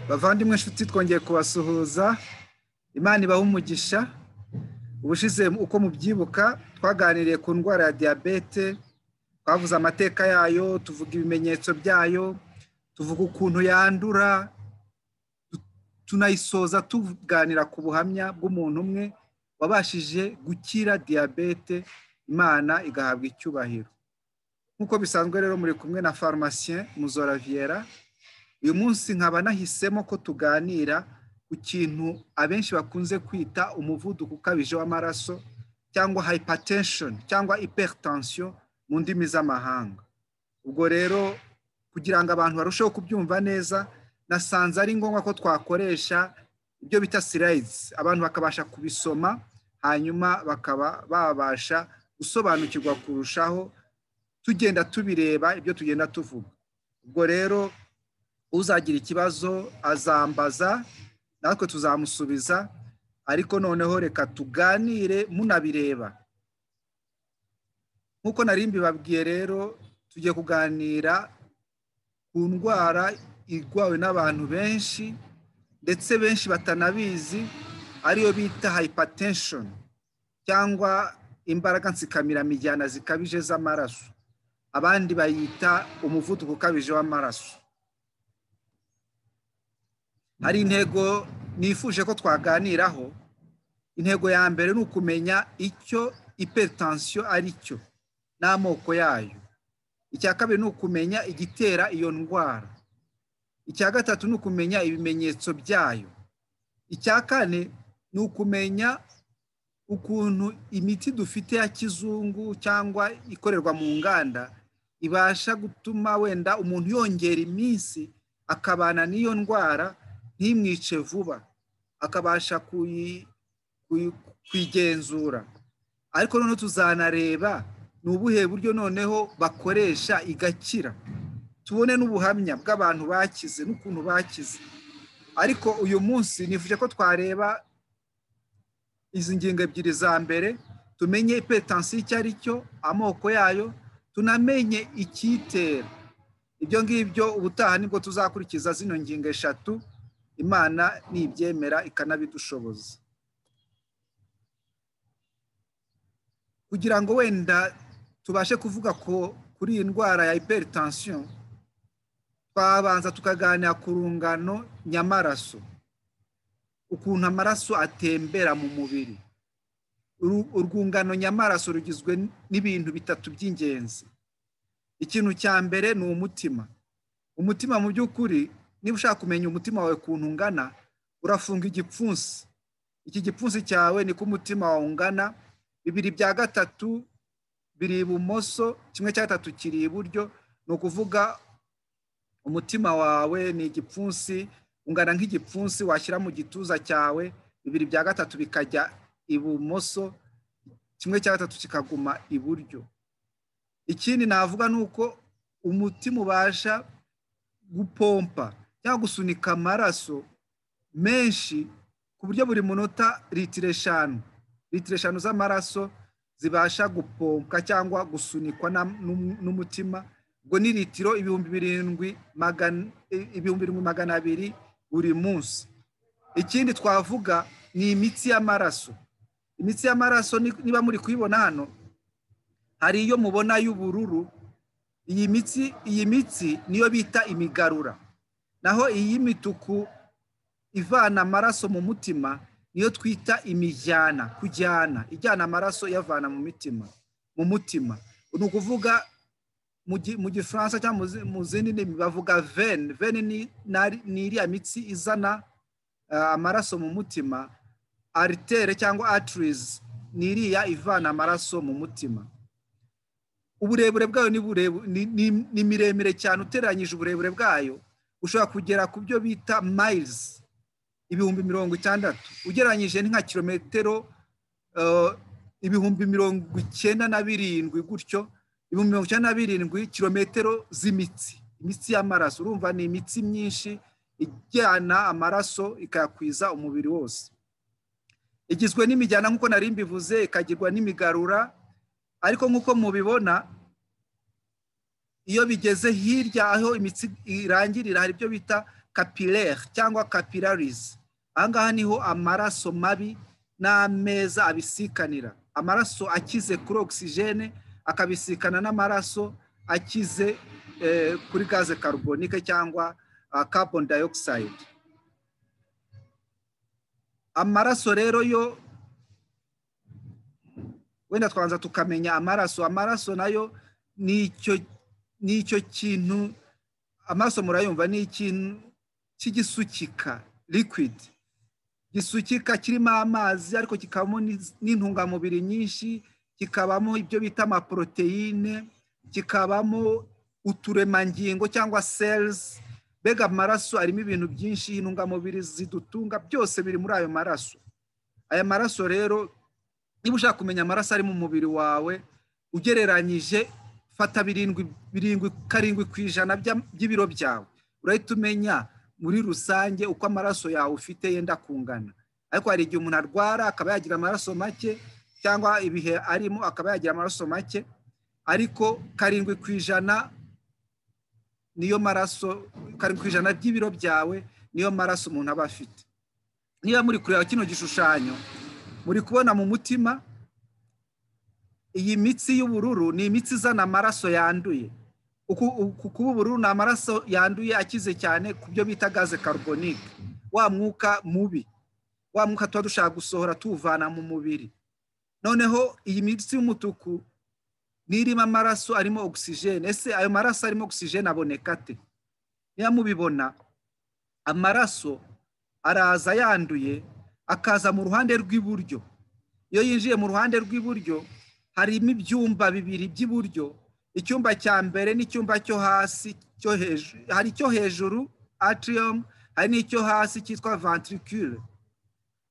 bavandimwe inshuti twongeye kubasuhuza imana ibaha umugisha ubushize uko mubyibuka twaganiriye ku ndwara ya diyabete twavuze amateka yayo tuvuga ibimenyetso byayo tuvuga ukuntu yandura tunayisoza tuganira ku buhamya bw'umuntu umwe wabashije gukira diyabete imana igahabwa icyubahiro nk'uko bisanzwe rero muri kumwe na farumasiye muzora viera uyu munsi nkaba nahisemo ko tuganira ku kintu abenshi bakunze kwita umuvuduko ukabije w'amaraso cyangwa hypertension cyangwa hypertension mu ndimi z'amahanga ubwo rero kugira ngo abantu barusheho kubyumva neza nasanze ari ngombwa ko twakoresha ibyo bita slides abantu bakabasha kubisoma hanyuma bakaba babasha gusobanukirwa kurushaho tugenda tubireba ibyo tugenda tuvuga ubwo rero uzagira ikibazo azambaza natwe tuzamusubiza ariko noneho reka tuganire munabireba nk'uko nari mbibabwiye rero tugiye kuganira ku ndwara irwawe n'abantu benshi ndetse benshi batanabizi ariyo bita hypertension cyangwa imbaraga nsikamiramijyana zikabije z'amaraso abandi bayita umuvuduko ukabije w'amaraso hari intego nifuje ko twaganiraho intego ya mbere ni ukumenya icyo ipetansiyo ari cyo n'amoko yayo icya kabiri ni ukumenya igitera iyo ndwara icya gatatu ni ukumenya ibimenyetso byayo icya kane ni ukumenya ukuntu imiti dufite ya kizungu cyangwa ikorerwa mu nganda ibasha gutuma wenda umuntu yongera iminsi akabana n'iyo ndwara ntimwice vuba akabasha kuyigenzura ariko noneho tuzanareba ni ubuhe buryo noneho bakoresha igakira tubone n'ubuhamya bw'abantu bakize n'ukuntu bakize ariko uyu munsi nifuje ko twareba izi ngingo ebyiri za mbere tumenye ipetansiyo icyo ari cyo amoko yayo tunamenye icyitera ibyo ngibyo ubutaha nibwo tuzakurikiza zino ngingo eshatu imana nibyemera ikanabidushoboza kugira ngo wenda tubashe kuvuga ko kuri iyi ndwara ya hypertension twabanza tukaganira ku rungano nyamaraso ukuntu amaraso atembera mu mubiri urwungano nyamaraso rugizwe n'ibintu bitatu by'ingenzi ikintu cya mbere ni umutima umutima mu by'ukuri niba ushaka kumenya umutima wawe ukuntu ungana urafunga igipfunsi iki gipfunsi cyawe niko umutima wawe ungana bibiri bya gatatu biri ibumoso kimwe cya gatatu kiri iburyo ni ukuvuga umutima wawe ni igipfunsi ungana nk'igipfunsi washyira mu gituza cyawe bibiri bya gatatu bikajya ibumoso kimwe cya gatatu kikaguma iburyo ikindi navuga ni uko umutima ubasha gupompa cyangwa gusunika amaraso menshi ku buryo buri munota litiro eshanu litiro eshanu z'amaraso zibasha gupompa cyangwa gusunikwa n'umutima ubwo ni litiro ibihumbi birindwi magana abiri buri munsi ikindi twavuga ni imitsi y'amaraso imitsi y'amaraso niba muri kuyibona hano hari iyo mubona y'ubururu iyi mitsi iyi mitsi niyo bita imigarura naho iyi mituku ivana amaraso mu mutima niyo twita imijyana kujyana ijyana amaraso iyavana mu mitima mu mutima ni ukuvuga mu gifaransa cyangwa mu zindi ndimi bavuga veni veni ni iriya mitsi izana amaraso mu mutima aritere cyangwa atirizi ni iriya ivana amaraso mu mutima uburebure bwayo ni miremire cyane uteranyije uburebure bwayo ushobora kugera ku byo bita mayirizi ibihumbi mirongo itandatu ugereranyije ni nka kilometero ibihumbi mirongo icyenda na birindwi gutyo ibihumbi mirongo icyenda na birindwi kilometero z'imitsi imitsi y'amaraso urumva ni imitsi myinshi ijyana amaraso ikayakwiza umubiri wose igizwe n'imijyana nk'uko nari mbivuze ikagirwa n'imigarura ariko nk'uko mubibona iyo bigeze hirya aho imitsi irangirira hari ibyo bita kapilere cyangwa kapilarizi aha ngaha niho amaraso mabi n'ameza abisikanira amaraso akize kuri ogisijene akabisikana n'amaraso akize kuri gaze karubonike cyangwa kaboni dayokisayidi amaraso rero yo wenda twanza tukamenya amaraso amaraso nayo ni icyo kintu amaraso murayumva ni ikintu cy'igisukika likwidi gisukika kirimo amazi ariko kikabamo n'intungamubiri nyinshi kikabamo ibyo bita amaporoteyine kikabamo uturemangingo cyangwa serizi mbega amaraso arimo ibintu byinshi intungamubiri zidutunga byose biri muri ayo maraso aya maraso rero niba ushaka kumenya amaraso ari mu mubiri wawe ugereranyije fata birindwi birindwi karindwi ku ijana by'ibiro byawe urahita umenya muri rusange uko amaraso yawe ufite yenda kungana ariko hari igihe umuntu arwara akaba yagira amaraso make cyangwa ibihe arimo akaba yagira amaraso make ariko karindwi ku ijana niyo maraso karindwi ku ijana by'ibiro byawe niyo maraso umuntu aba afite niba muri kureba kino gishushanyo muri kubona mu mutima iyi mitsi y'ubururu ni imitsi izana amaraso yanduye uku kuba ubururu ni amaraso yanduye akize cyane ku byo bita gaze karubonike wa mwuka mubi wa mwuka tuba dushaka gusohora tuwuvana mu mubiri noneho iyi mitsi y'umutuku ni irimo amaraso arimo ogisijene ese ayo maraso arimo ogisijene aboneka ate niba mubibona amaraso araza yanduye akaza mu ruhande rw'iburyo iyo yinjiye mu ruhande rw'iburyo harimo ibyumba bibiri by'iburyo icyumba cya mbere n'icyumba cyo hasi cyo hejuru hari icyo hejuru atrium hari n'icyo hasi cyitwa ventricule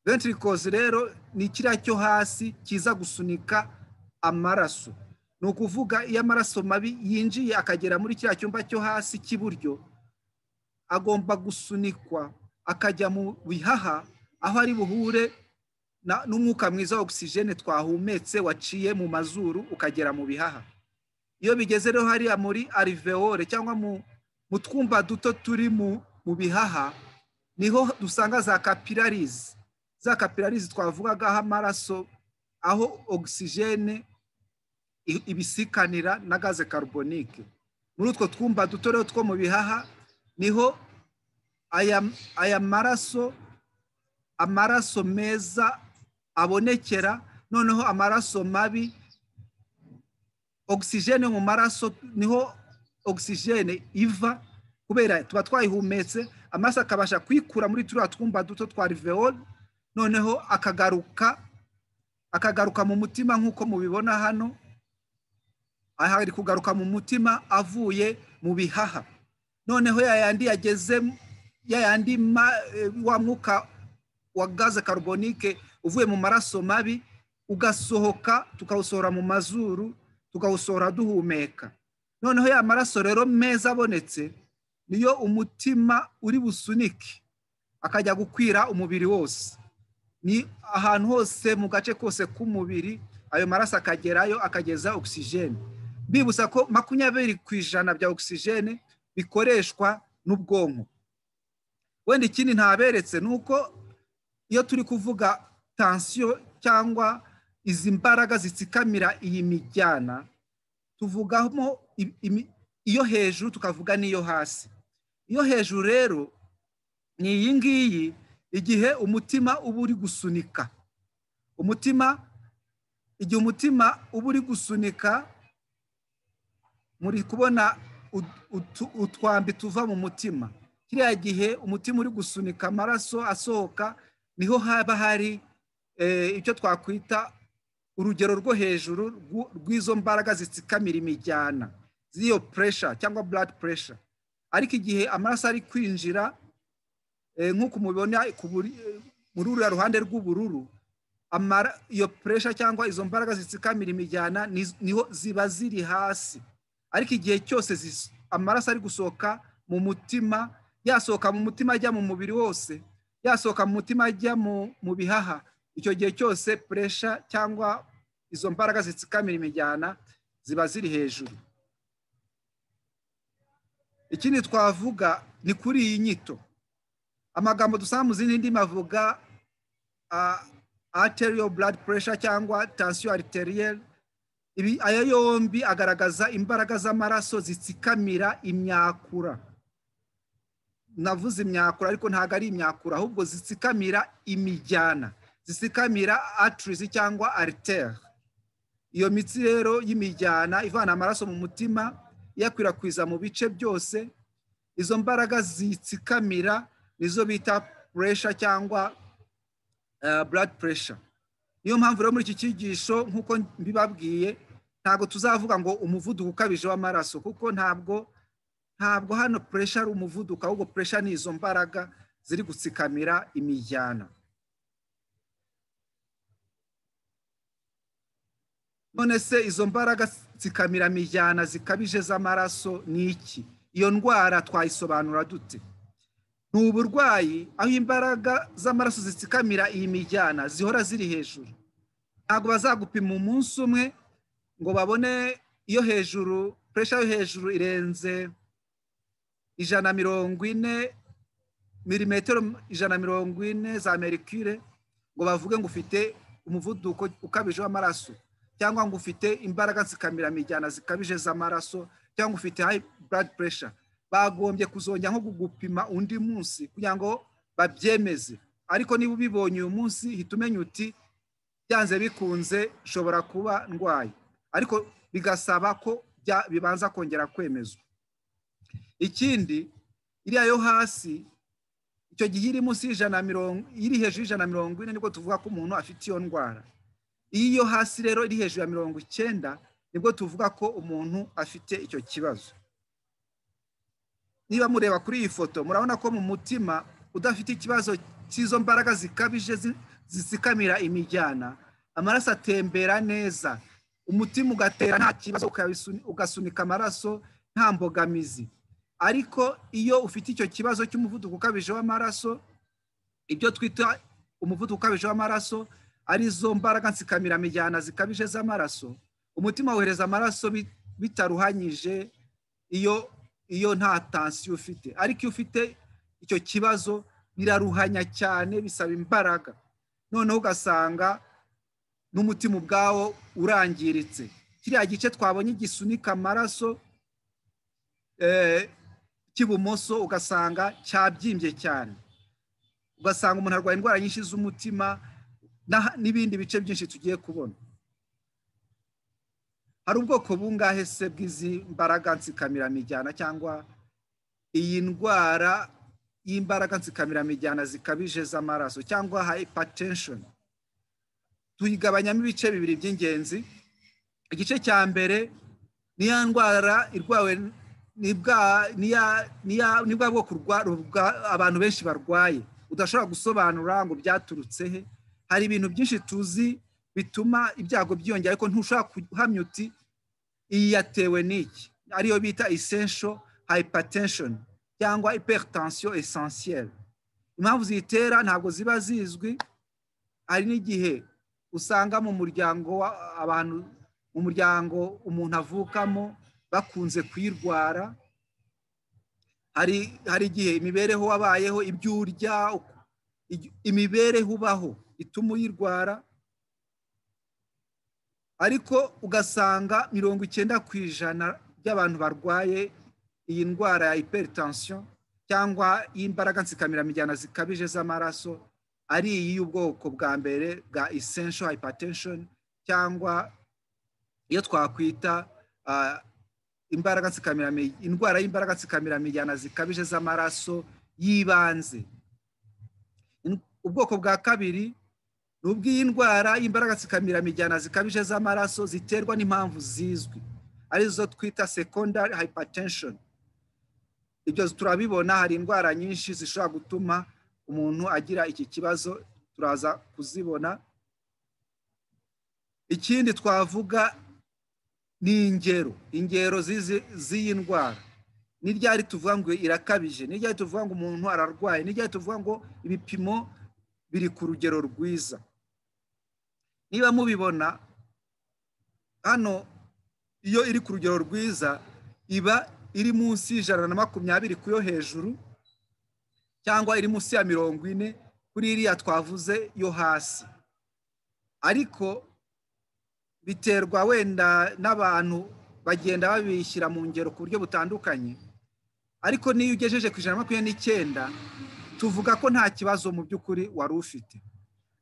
ventricoze rero ni kiriya cyo hasi kiza gusunika amaraso ni ukuvuga iyo amaraso mabi yinjiye akagera muri kiriya cyumba cyo hasi cy'iburyo agomba gusunikwa akajya mu bihaha aho ari buhure n'umwuka mwiza wa ogisijene twahumetse waciye mu mazuru ukagera mu bihaha iyo bigeze rero hariya muri arivewore cyangwa mu twumba duto turi mu bihaha niho dusanga za kapilarizi za kapilarizi twavugagaho amaraso aho ogisijene ibisikanira na gaze karubonike muri utwo twumba duto rero two mu bihaha niho aya maraso amaraso meza abonekera noneho amaraso mabi ogisijene mu maraso niho ogisijene iva kubera tuba twayihumetse amaraso akabasha kuyikura muri turiya twumba duto twa riveoli noneho akagaruka akagaruka mu mutima nk'uko mubibona hano aha ari kugaruka mu mutima avuye mu bihaha noneho yayandi yageze yayandi wa mwuka wa gaze karubonike uvuye mu maraso mabi ugasohoka tukawusohora mu mazuru tukawusohora duhumeka noneho ya maraso rero meza abonetse niyo umutima uri busunike akajya gukwira umubiri wose ni ahantu hose mu gace kose k'umubiri ayo maraso akagerayo akageza ogisijene bibutsa ko makumyabiri ku ijana bya ogisijene bikoreshwa n'ubwonko wenda ikindi ntaberetse ni uko iyo turi kuvuga tansiyo cyangwa izi mbaraga zitsikamira iyi mijyana tuvugamo iyo hejuru tukavuga n'iyo hasi iyo hejuru rero ni iyi ngiyi igihe umutima uba uri gusunika umutima igihe umutima uba uri gusunika muri kubona utwambi tuva mu mutima kiriya gihe umutima uri gusunika amaraso asohoka niho haba hari icyo twakwita urugero rwo hejuru rw'izo mbaraga zitsikamira imijyana z'iyo puresha cyangwa blood puresha ariko igihe amaraso ari kwinjira nk'uko mubibona muri uriya ruhande rw'ubururu iyo puresha cyangwa izo mbaraga zitsikamira imijyana niho ziba ziri hasi ariko igihe cyose amaraso ari gusohoka mu mutima yasohoka mu mutima ajya mu mubiri wose yasohoka mu mutima ajya mu bihaha icyo gihe cyose puresha cyangwa izo mbaraga zitsikamira imijyana ziba ziri hejuru ikindi twavuga ni kuri iyi nyito amagambo dusanga mu zindi ndimi avuga arterial blood pressure cyangwa tansiyo ariteriel aya yombi agaragaza imbaraga z'amaraso zitsikamira imyakura navuze imyakura ariko ntabwo ari imyakura ahubwo zitsikamira imijyana zisikamira atirizi cyangwa aritere iyo mitsi rero y'imijyana ivana amaraso mu mutima iyakwirakwiza mu bice byose izo mbaraga zitsikamira nizo bita puresha cyangwa blood pressure niyo mpamvu rero muri iki cyigisho nk'uko mbibabwiye ntabwo tuzavuga ngo umuvuduko ukabije w'amaraso kuko ntabwo ntabwo hano puresha ari umuvuduko ahubwo puresha ni izo mbaraga ziri gutsikamira imijyana none se izo mbaraga zikamira mijyana zikabije z'amaraso ni iki iyo ndwara twayisobanura dute ni uburwayi aho imbaraga z'amaraso zitsikamira iyi mijyana zihora ziri hejuru ntabwo bazagupima umunsi umwe ngo babone iyo hejuru puresha yo hejuru irenze ijana mirongo ine milimetero ijana mirongo ine za merikire ngo bavuge ngo ufite umuvuduko ukabije w'amaraso cyangwa ngo ufite imbaraga zikamira mijyana zikabije z'amaraso cyangwa ufite high blood pressure bagombye kuzongera nko kugupima undi munsi kugira ngo babyemeze ariko niba ubibonye uyu munsi hita umenya uti byanze bikunze nshobora kuba ndwaye ariko bigasaba ko bibanza kongera kwemezwa ikindi iriya yo hasi icyo gihe iri munsi y'ijana mirongo iri hejuru y'ijana mirongo ine nibwo tuvuga ko umuntu afite iyo ndwara iyo hasi rero iri hejuru ya mirongo icyenda nibwo tuvuga ko umuntu afite icyo kibazo niba mureba kuri iyi foto murabona ko mu mutima udafite ikibazo cy'izo mbaraga zikabije zisikamira imijyana amaraso atembera neza umutima ugatera nta kibazo ugasunika amaraso nta mbogamizi ariko iyo ufite icyo kibazo cy'umuvuduko ukabije w'amaraso ibyo twita umuvuduko ukabije w'amaraso arizo mbaraga nsikamira mijyana zikabije z'amaraso umutima wohereza amaraso bitaruhanyije iyo iyo nta tansiyo ufite ariko iyo ufite icyo kibazo biraruhanya cyane bisaba imbaraga noneho ugasanga n'umutima ubwawo urangiritse kiriya gice twabonye gisunika amaraso cy'ibumoso ugasanga cyabyimbye cyane ugasanga umuntu arwaye indwara nyinshi z'umutima n'ibindi bice byinshi tugiye kubona hari ubwoko bungahe se bw'izi mbaraga nsikamira cyangwa iyi ndwara y'imbaraga nsikamira zikabije z'amaraso cyangwa hypertension tuyigabanyamo ibice bibiri by'ingenzi igice cya mbere ni ya ndwara irwawe ni bwa bwoko abantu benshi barwaye udashobora gusobanura ngo byaturutse he hari ibintu byinshi tuzi bituma ibyago byiyongera ariko ntushobora guhamya uti iyi yatewe n'iki ariyo bita essential hypertension cyangwa hypertension essentielle impamvu ziyitera ntabwo ziba zizwi hari n'igihe usanga mu muryango abantu mu muryango umuntu avukamo bakunze kuyirwara hari hari igihe imibereho wabayeho ibyo urya imibereho ubaho ituma uyirwara ariko ugasanga mirongo icyenda ku ijana by'abantu barwaye iyi ndwara ya hypertension cyangwa y'imbaraga nsikamira zikabije z'amaraso ari iyi y'ubwoko bwa mbere bwa essential hypertension cyangwa iyo twakwita imbaraga nsikamira indwara y'imbaraga nsikamira zikabije z'amaraso y'ibanze ubwoko bwa kabiri ni ubw'iyi ndwara y'imbaraga zikamira mijyana zikabije z'amaraso ziterwa n'impamvu zizwi arizo twita secondary hypertension ibyo turabibona hari indwara nyinshi zishobora gutuma umuntu agira iki kibazo turaza kuzibona ikindi twavuga ni ingero ingero z'iyi ndwara ni ryari tuvuga ngo irakabije ni ryari tuvuga ngo umuntu ararwaye ni ryari tuvuga ngo ibipimo biri ku rugero rwiza niba mubibona hano iyo iri ku rugero rwiza iba iri munsi y'ijana na makumyabiri ku yo hejuru cyangwa iri munsi ya mirongo ine kuri iriya twavuze yo hasi ariko biterwa wenda n'abantu bagenda babishyira mu ngero ku buryo butandukanye ariko n'iyo ugejeje ku ijana na makumyabiri n'icyenda tuvuga ko nta kibazo mu by'ukuri wari ufite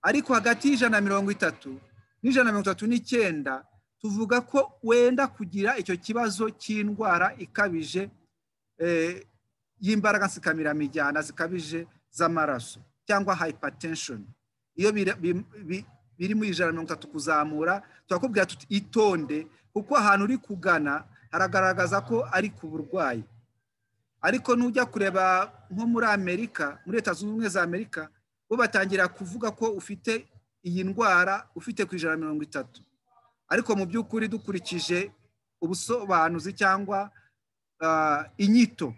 ariko hagati y'ijana na mirongo itatu n'ijana na mirongo itatu n'icyenda tuvuga ko wenda kugira icyo kibazo cy'indwara ikabije y'imbaraga nsikamiramijyana zikabije z'amaraso cyangwa hayipatesheni iyo biri mu ijana na mirongo itatu kuzamura turakubwira tuti itonde kuko ahantu uri kugana haragaragaza ko ari ku burwayi ariko nujya kureba nko muri amerika muri leta zunze ubumwe za amerika bo batangira kuvuga ko ufite iyi ndwara ufite ku ijana na mirongo itatu ariko mu by'ukuri dukurikije ubusobanuzi cyangwa inyito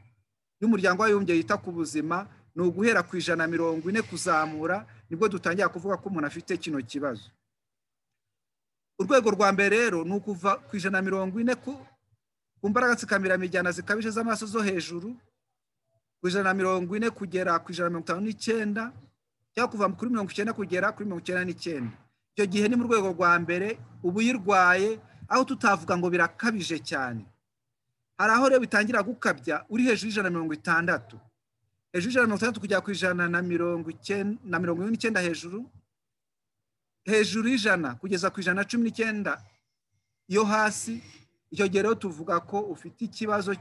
y'umuryango w'abibumbye yita ku buzima ni uguhera ku ijana na mirongo ine kuzamura nibwo dutangira kuvuga ko umuntu afite kino kibazo urwego rwa mbere rero ni ukuva ku ijana na mirongo ine ku mbaraga nsikamiramijyana zikabije z'amaraso zo hejuru ku ijana na mirongo ine kugera ku ijana na mirongo itanu n'icyenda cyangwa kuva kuri mirongo icyenda kugera kuri mirongo icyenda n'icyenda icyo gihe ni mu rwego rwa mbere uba uyirwaye aho tutavuga ngo birakabije cyane hari aho rero bitangira gukabya uri hejuru y'ijana na mirongo itandatu hejuru y'ijana na mirongo itandatu kugera ku ijana na mirongo icyenda na mirongo ine n'icyenda hejuru hejuru y'ijana kugeza ku ijana na cumi n'icyenda yo hasi icyo gihe rero tuvuga ko ufite ikibazo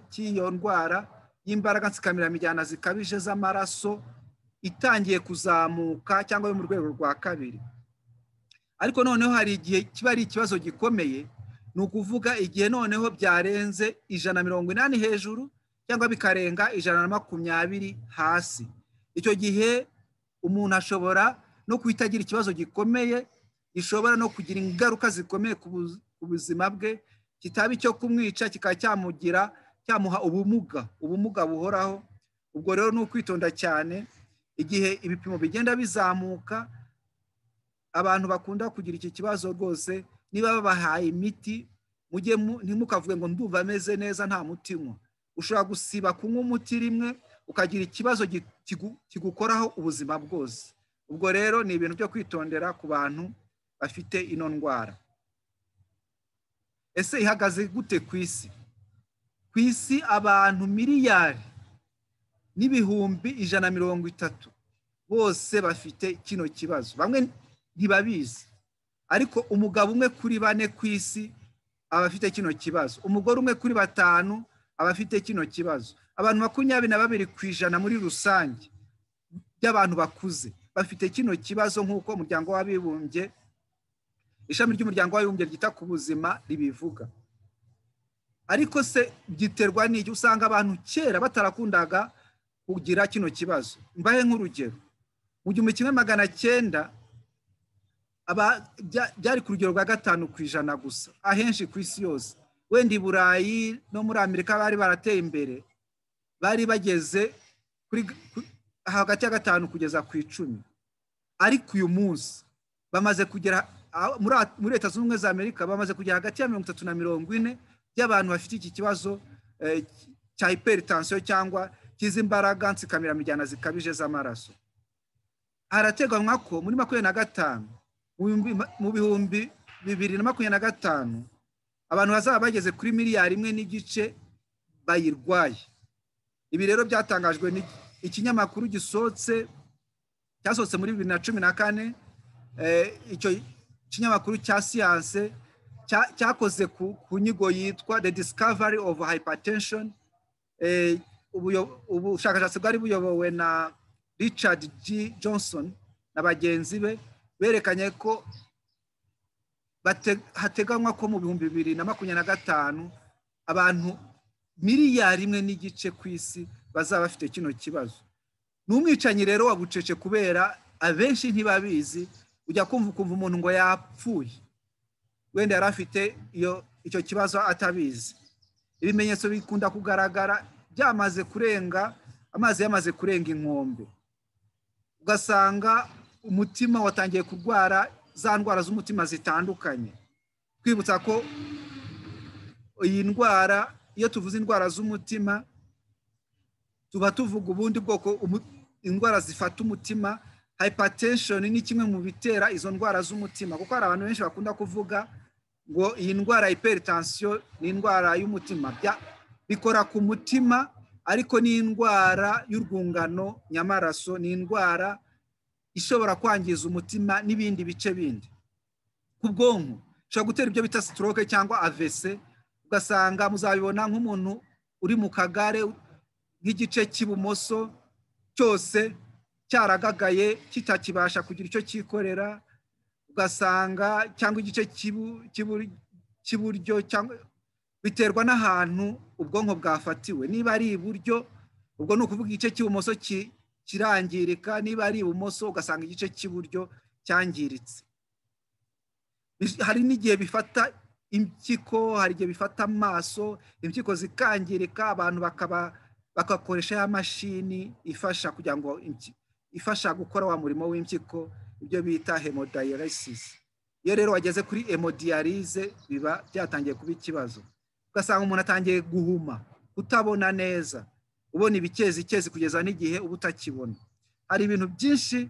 cy'iyo ndwara y'imbaraga nsikamiramijyana zikabije z'amaraso itangiye kuzamuka cyangwa yo mu rwego rwa kabiri ariko noneho hari igihe kiba ari ikibazo gikomeye ni ukuvuga igihe noneho byarenze ijana na mirongo inani hejuru cyangwa bikarenga ijana na makumyabiri hasi icyo gihe umuntu ashobora no guhita agira ikibazo gikomeye gishobora no kugira ingaruka zikomeye ku buzima bwe kitaba icyo kumwica kikaba cyamugira cyamuha ubumuga ubumuga buhoraho ubwo rero ni ukwitonda cyane igihe ibipimo bigenda bizamuka abantu bakunda kugira iki kibazo rwose niba babahaye imiti mujye ntimukavuge ngo ndumva ameze neza nta muti unywa ushobora gusiba kunywa umuti rimwe ukagira ikibazo kigukoraho ubuzima bwose ubwo rero ni ibintu byo kwitondera ku bantu bafite ino ndwara ese ihagaze gute ku isi ku isi abantu miliyari n'ibihumbi ijana na mirongo itatu bose bafite kino kibazo bamwe ntibabizi ariko umugabo umwe kuri bane ku isi aba afite kino kibazo umugore umwe kuri batanu aba afite kino kibazo abantu makumyabiri na babiri ku ijana muri rusange by'abantu bakuze bafite kino kibazo nk'uko umuryango w'abibumbye ishami ry'umuryango w'abibumbye ryita ku buzima ribivuga ariko se giterwa n'icyo usanga abantu kera batarakundaga kugira kino kibazo mbahe nk'urugero mu gihumbi kimwe magana cyenda byari ku rugero rwa gatanu ku ijana gusa ahenshi ku isi yose wenda i burayi no muri amerika bari barateye imbere bari bageze hagati ya gatanu kugeza ku icumi ariko uyu munsi bamaze kugera muri leta zunze ubumwe za amerika bamaze kugera hagati ya mirongo itatu na mirongo ine by'abantu bafite iki kibazo cya hiperitansiyo cyangwa cy'imbaraga nsikamiramijyana zikabije z'amaraso harateganywa ko muri makumyabiri na gatanu mu bihumbi bibiri na makumyabiri na gatanu abantu bazaba bageze kuri miliyari imwe n'igice bayirwaye ibi rero byatangajwe ikinyamakuru gisohotse cyasohotse muri bibiri na cumi na kane icyo kinyamakuru cya siyanse cyakoze ku nyigo yitwa the discovery of hypertension ubushakashatsi bwari buyobowe na richard g johnson na bagenzi be berekanye ko hateganywa ko mu bihumbi bibiri na makumyabiri na gatanu abantu miliyari imwe n'igice ku isi bazaba bafite kino kibazo ni umwicanyi rero wabucece kubera abenshi ntibabizi ujya kumva ukumva umuntu ngo yapfuye wenda yari afite icyo kibazo atabizi ibimenyetso bikunda kugaragara byamaze kurenga amazi yamaze kurenga inkombe ugasanga umutima watangiye kurwara za ndwara z'umutima zitandukanye twibutsa ko iyi ndwara iyo tuvuze indwara z'umutima tuba tuvuga ubundi bwoko indwara zifata umutima hypertension ni kimwe mu bitera izo ndwara z'umutima kuko hari abantu benshi bakunda kuvuga ngo iyi ndwara hypertension ni indwara y'umutima bikora ku mutima ariko ni indwara y'urwungano nyamaraso ni indwara ishobora kwangiza umutima n'ibindi bice bindi ku bwonko ushobora gutera ibyo bita stroke cyangwa avese ugasanga muzabibona nk'umuntu uri mu kagare nk'igice cy'ibumoso cyose cyaragagaye kitakibasha kugira icyo cyikorera ugasanga cyangwa igice cy'iburyo biterwa n'ahantu ubwonko bwafatiwe niba ari iburyo ubwo ni ukuvuga igice cy'ibumoso kirangirika niba ari ibumoso ugasanga igice cy'iburyo cyangiritse hari n'igihe bifata impyiko hari igihe bifata amaso impyiko zikangirika abantu bakaba bagakoresha ya mashini ifasha kugira ngo ifasha gukora wa murimo w'impyiko ibyo bita hemodialysis iyo rero wageze kuri hemodialyse biba byatangiye kuba ikibazo ugasanga umuntu atangiye guhuma kutabona neza ubona ibikezi ikezi kugeza n'igihe uba utakibona hari ibintu byinshi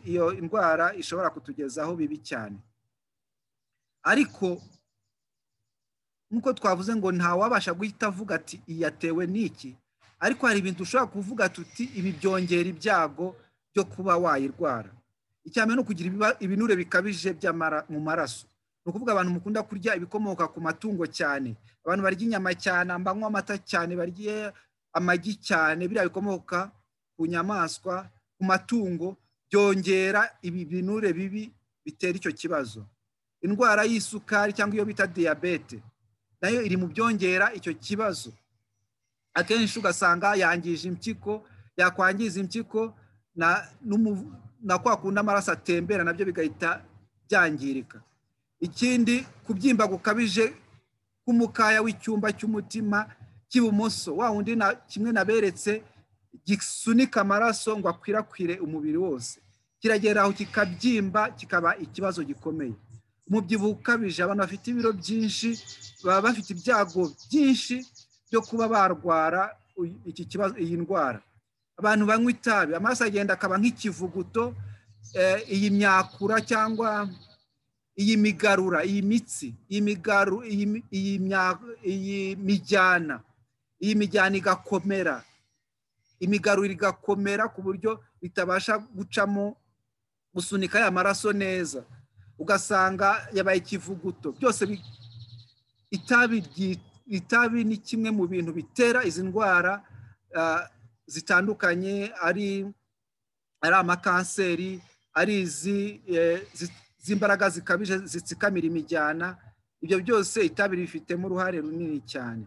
iyo indwara ishobora kutugezaho bibi cyane ariko nk'uko twavuze ngo wabasha guhita avuga ati iyatewe n'iki ariko hari ibintu ushobora kuvuga tuti ibi byongera ibyago byo kuba wayirwara icyambere ni ukugira ibinure bikabije mu maraso ni ukuvuga abantu mukunda kurya ibikomoka ku matungo cyane abantu barya inyama cyane banywa amata cyane barya amagi cyane biriya bikomoka ku nyamaswa ku matungo byongera ibi binure bibi bitera icyo kibazo indwara y'isukari cyangwa iyo bita diyabete nayo iri mu byongera icyo kibazo akenshi ugasanga yangije impyiko yakwangiza impyiko na kwa kundi amaraso atembera nabyo bigahita byangirika ikindi kubyimba gukabije k'umukaya w'icyumba cy'umutima cy'ibumoso wa wundi kimwe naberetse gisunika amaraso ngo akwirakwire umubiri wose kiragera aho kikabyimba kikaba ikibazo gikomeye umubyibuho ukabije abantu bafite ibiro byinshi baba bafite ibyago byinshi byo kuba barwara iki kibazo iyi ndwara abantu banywa itabi amaraso agenda akaba nk'ikivuguto iyi myakura cyangwa iyi migarura iyi mitsi iyi mijyana iyi mijyana igakomera imigarura igakomera ku buryo bitabasha gucamo gusunika aya maraso neza ugasanga yabaye ikivuguto byose itabi ni kimwe mu bintu bitera izi ndwara zitandukanye ari amakanseri ari izi z'imbaraga zikabije zitsikamira imijyana ibyo byose itabi rifitemo uruhare runini cyane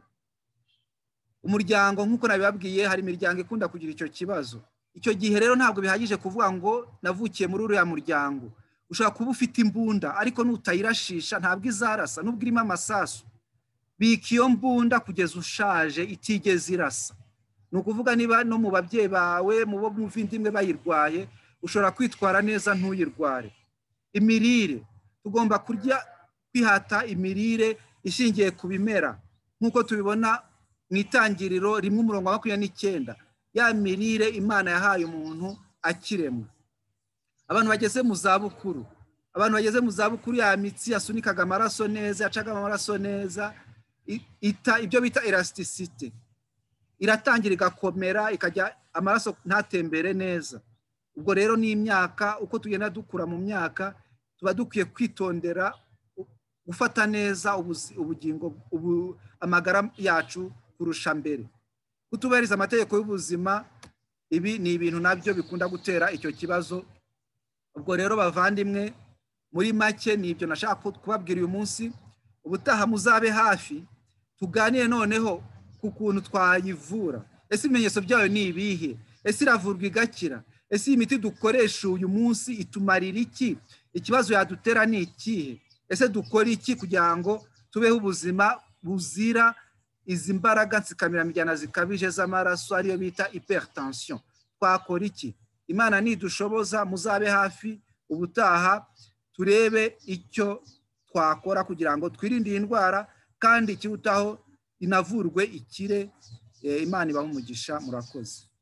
umuryango nk'uko nabibabwiye hari imiryango ikunda kugira icyo kibazo icyo gihe rero ntabwo bihagije kuvuga ngo navukiye muri uriya muryango ushobora kuba ufite imbunda ariko nutayirashisha ntabwo izarasa nubwo irimo amasasu bika iyo mbunda kugeza ushaje itigeze irasa ni ukuvuga niba no mu babyeyi bawe mu bo mu imwe bayirwaye ushobora kwitwara neza ntuyirware imirire tugomba kurya kwihata imirire ishingiye ku bimera nk'uko tubibona mu itangiriro rimwe umurongo wa makumyabiri n'icyenda ya mirire imana yahaye umuntu akiremwa abantu bageze mu zabukuru abantu bageze mu zabukuru ya mitsi yasunikaga amaraso neza yacaga amaraso neza ibyo bita elasticite iratangira igakomera ikajya amaraso ntatembere neza ubwo rero ni imyaka uko tugenda dukura mu myaka tuba dukwiye kwitondera gufata neza ubugingo amagara yacu kurusha mbere kutubahiriza amategeko y'ubuzima ibi ni ibintu nabyo bikunda gutera icyo kibazo ubwo rero bavandimwe muri make ni ibyo nashaka kubabwira uyu munsi ubutaha muzabe hafi tuganire noneho ku kuntu twayivura ese ibimenyetso byayo ni ibihe ese iravurwa igakira ese iyi miti dukoresha uyu munsi itumarira iki ikibazo yadutera ni ikihe ese dukora iki kugira ngo tubeho ubuzima buzira izi mbaraga ntsikamiramiryana zikabije z'amaraso ariyo bita hypertension twakora iki imana nidushoboza muzabe hafi ubutaha turebe icyo twakora kugira ngo twirinde iyi ndwara kandi ikirutaho inavurwe ikire imana ibaha umugisha murakoze